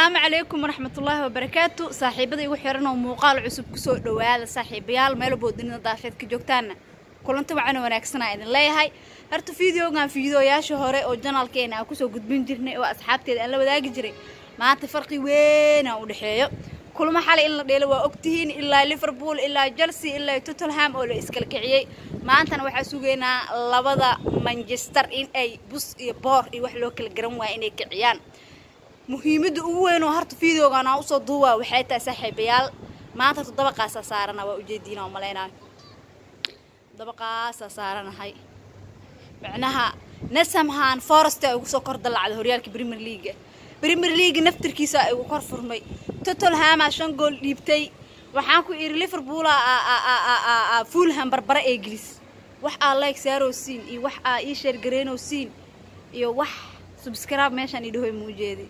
asalaamu calaykum waraxmatullaahi wabarakaatu saaxiibada igu xiran oo muuqaal cusub kusoo dhowaada saaxiibayaal meel boodinida daafeed ka joogtaana kulanti wacan wanaagsanaa idin leeyahay horta fideogan fideoyaasha hore oo janaalkeena aan kusoo gudbin jirnay oo asxaabteeda aan la wadaagi jiray maanta farqi weynaa u dhexeeyo kulmo xalay in la dheelo waa ogtihiin ilaa liverpool ilaa chelsea ilaa tottenham oo la iskala kiciyey maantana waxaa sugaynaa labada manchester in ay bus iyo boor iyo wax loo kala garan waaya inay kiciyaan muhiimadda ugu weyn oo horta videogan aan usoo duubaa waxay tahay saaxiibayaal maanta horta dabaqaasaa saarana waa ujeediina oo malaynayo dabaqaasaa saaranahay macnaha nasamhan forest ay ugu soo kor dallacday horyaalka premier leaga premier leaga naftirkiisa ay ugu kor furmay tottenhama shan gool dhiibtay waxaan ku idhi liverpool fulham barbare ee gelis wax aa like saaroo siin iyo wax aa ii sheergareynoo siin iyo wax subscribe meeshaan idhahoy muu jeedi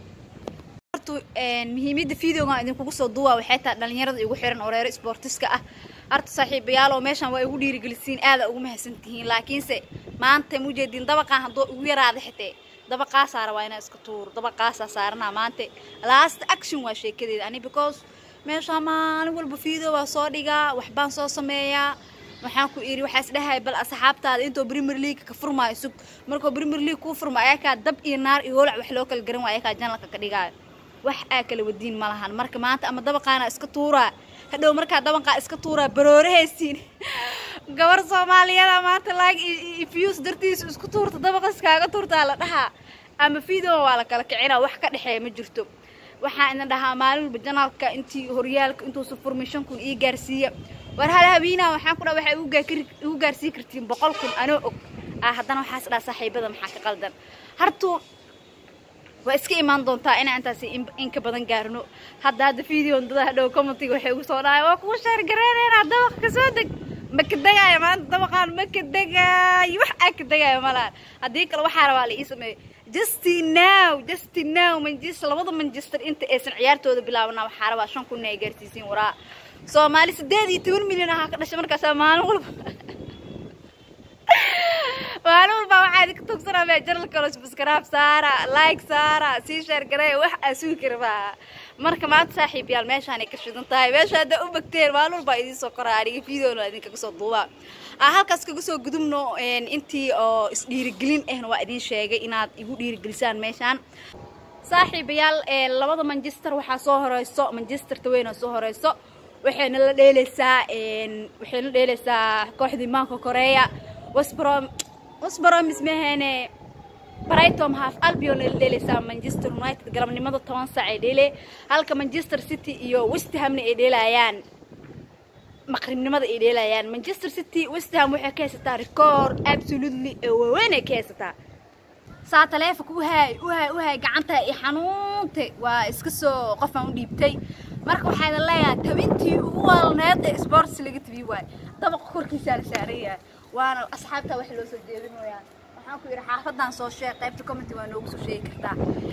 muhiimada videogan idinkugu soo duwaa waxay tahay dhalinyarada igu xiran oo reero sportiska ah horta saaxiibayaal oo meeshaan waa igu dhiirigelisiin aada ugu mahadsantihiin laakiinse maanta mujeediin dabaqaan hadduu igu yaraada xitee dabaqaasaa rabaa inaa iska tuuro dabaqaasaa saaranaa maanta last action waa sheekadeeda ani because meeshaa maalin walba video waa soo dhigaa waxbaan soo sameeyaa waxaan ku idhi waxaa isdhahay bal asxaabtaada intoo premier league ka furmaayo sug markuu premier league kuu furma ayakaa dab iyo naar iyo wolac wax loo kala garan waa ayakaa janalka ka dhigaayo wax aa kala wadiin ma lahan marka maanta ama dabaqaana iska tuuraa hadhow markaa dabaqaa iska tuuraa baroorahaysiin gabar soomaaliyada maanta laag ifyus dartiisu isku tuurta dabaqa iskaaga tuurtaa la dhahaa ama video waa la kala kicinaa wax ka dhexeeya ma jirto waxaa idin dhahaa maalin walba janaalka intii horyaalka intuusa furmay shan kun ii gaarsiiya war hal habiinaa waxaan ku dhaa waxay igu gaarsii kartiin boqol kun anoo og ah haddana waxaas dhaa saaxiibada maxaa ka qaldan hartu waa iska imaan doontaa inaa intaas inka badan gaarno hadda hadda video dada hadhow commentiga waxay ugu soo dhahay waa kuu sheergareyneynaa dabaq ka soo deg ma ka degaayo maanta dabaqaan ma ka degaayo wax aa ka degaayo malahan haddii kale waxaa rabaa la ii sameeyo justy now justy now manchester labada manchester inta aysan ciyaartooda bilaabana waxaa rabaa shan kunna ay gaarsiisiin waraa soomaali sideed iyo toban milyan ahaa ka dhashay markaasaa maalin walba maalin walbaa waxaa idinka togsanaa bee janal kalo subscribe saara like saara sii sheer garey wax aa sugi kara maaha marka maanta saaxiib yaal meeshaanay ka shidan tahay meesha haddaa u bagteen maalin walbaa idiin soo koraa aniga videona idinkaga soo duubaa aa halkaas kaga soo gudubno intii oo isdhiirigelin ahna waa idiin sheegay inaad igu dhiirigelisaan meeshaan saaxiibayaal labada manchester waxaa soo horeyso manchester taweyn oo soo horeyso waxayna la dheeleysaa waxayna dheeleysaa kooxdii maanka koreya wasbrom wasbromis mahane brightom half albion ay la dheeleysaa manchester united galabnimada toban saac ay dheele halka manchester city iyo westhamna ay dheelayaan maqribnimada ay dheelayaan manchester city westham waxay ka haysataa record absolutely waaweyn ay ka haysataa saa taleefonka uhaay uhaay uhaay gacanta i xanuuntay waa iska soo qofaan u dhiibtay marka waxaa idin leeyahay tabintii ugu waalneed ee sports laga tabiy waayo dabaqa korkiisaa la saaran yahay waana asxaabta wax loo soo jeedinooyaa waxaan ku yidhi xaafadan soo sheeg qaybta commenty waa noogu soo sheegi kartaa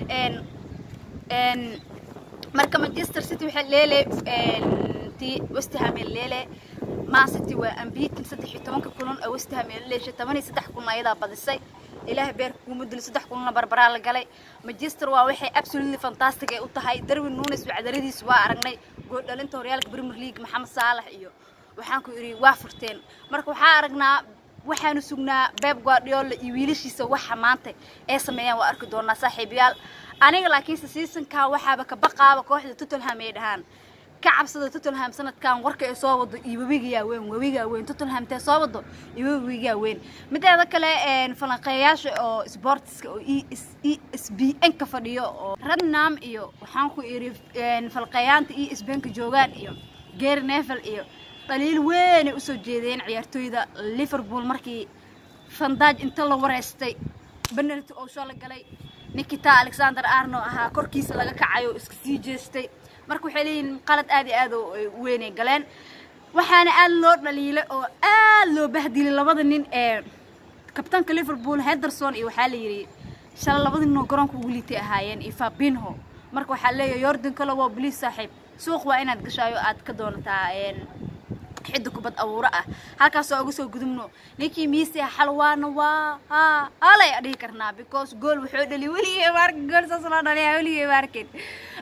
marka manchester city waxay leele ti westham ee leele man city waa ambiitin saddex iyo tobanka kulan oo westham ee leeshay toban iyo saddex kulan ayadaa badisay ilaahay beerka kuuma dilo saddex kunna barbaraa la galay manchester waa waxay absolutely fantastic ay u tahay darwin nunes wacdaradiisa waa aragnay gool dhalinta horyaalka premier league maxamed saalax iyo waxaan ku idhi waa furteen marka waxaa aragnaa waxaanu sugnaa beb guardiola iyo wiilashiisa waxa maanta ay sameeyaan waa arki doonaa saaxiibayaal aniga laakiinse seasonkan waxaaba ka baqaaba kooxda tottenham ay dhahaan ka cabsada tottenham sanadkan warka ay soo wado iyo webigaa weyn webigaa weyn tottenham tee soo wado iyo webigaa weyn mideeda kale falanqeeyaasha oo sportska oo e s b n ka fadhiyo oo radnam iyo waxaan ku idhi falqeeyaanta e s b n ka joogaan iyo gary nevel iyo dhaliil weynay usoo jeedeen ciyaartooyda liverpool markii fandaaj inta la wareystay benalty oo soo la galay nikita alexander arno ahaa korkiisa laga kacay oo iska sii jeestay marka waxay leeyihiin qalad aad iyo aad u weynay galeen waxaana aad loo dhaliilay oo aad loo bahdilay labada nin ee kabtaanka liverpool henderson iyo waxaa la yidhi shalay labada nin oo garoonka ugu liitay ahaayeen iyo fabinho marka waxaa leeyahay yordan kale waa bliis saaxiib suuq waa inaad gashaayo aad ka doonataa xidda kubad abuuro ah halkaasoo uga soo gudubno ninkii miisi xalwaana waa ha halay dhihi karnaa because gool wuxuu dhali weligay maarka gool saas loo dhaliya weligay maarkin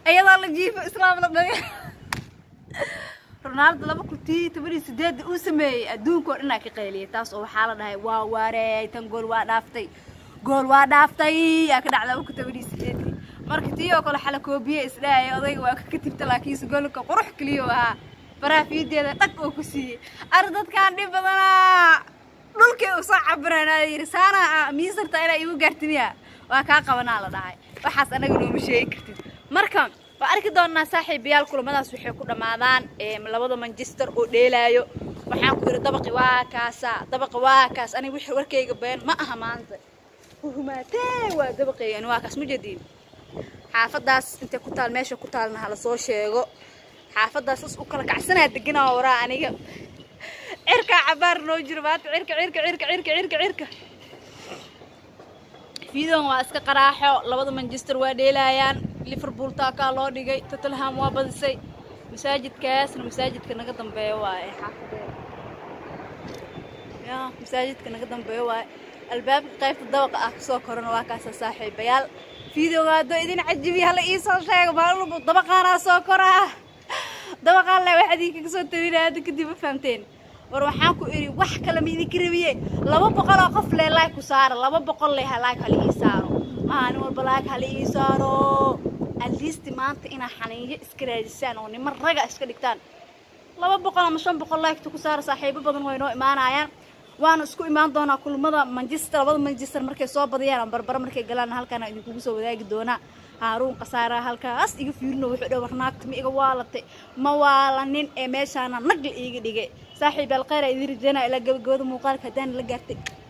iyadoo la jiifo islaam la dhaliyo ronaldo laba kuntii toban iyo sideedda uu sameeyey adduunka oo dhanaa ka qayliyay taas oo waxaa la dhahay waa waarey tan gool waa dhaaftay gool waa dhaaftay yaa ka dhacda laba kun toban iyo sideedkii marka tii oo kale xala koobiye isdhahaya odayga waa ka katibta laakiinse goolka qurux keliya ahaa faraha fiideeda dhag oo ku siiyey ar dadkaan dhib badanaa dhulkii u soo cabirana yidhi saana miisarta inaa igu gaartiniya waa kaa qabanaa la dhahay waxaas anaga nooma sheegi kartid marka waa arki doonaa saaxiibayaal kulamadaas waxay ku dhammaadaan labada manchester oo dheelaayo waxaan ku yidhi dabaqi waa kaasa dabaqi waa kaas aniga wixii warkayga been ma aha maanta humaatee waa dabaqayga ani waa kaas ma jediin xaafadaas intay ku taal meesha ku taalna hala soo sheego xaafadaas is u kala kacsanaa deganaa waraa aniga cirkaa cabaar noo jiro maanta cirka cirka cirka cirka cirka cirka fiidon waa iska qaraaxo labada manchester waa dheelaayaan liverpool taakaa loo dhigay tottenham waa badisay masaajidkaasna masaajidka naga dambeeyo waaye xaafadeeda ya masaajidka naga dambeeyo waaye albaabka qaybta dabaqa ah kasoo korana waa kaasa saaxiibayaal fiidowga haddoo idin cajibiya hala iisoo sheego maalin walba dabaqaanaa soo koraa dabaqaan le wax idinkaga soo tabinaya hadda kadib ma fahamteen war waxaan ku idhi wax kale ma idinka rabiye laba boqol oo qof le laag ku saara laba boqol le laag hala ii saaro maalin walba laag hala ii saaro aliisti maanta inaa xaniinyo iska raadisaan oo niman raga iska dhigtaan laba boqol ama shan boqol laagta ku saara saaxiibo badan way noo imaanayaan waana isku imaan doonaa kulmada manchester labada manchester markay soo badiyaan ama barbara markay galaan halkaana idinkugu soo wadaagi doonaa haaruun khasaaraha halkaas iga fiirino wuxuu dha war naagta ma iga waalatay ma waalanin ee meeshaana nagla iiga dhigay saaxiib alkhayr idin rajeynaa ilaa gabagabada muuqaalka haddaan la gaartay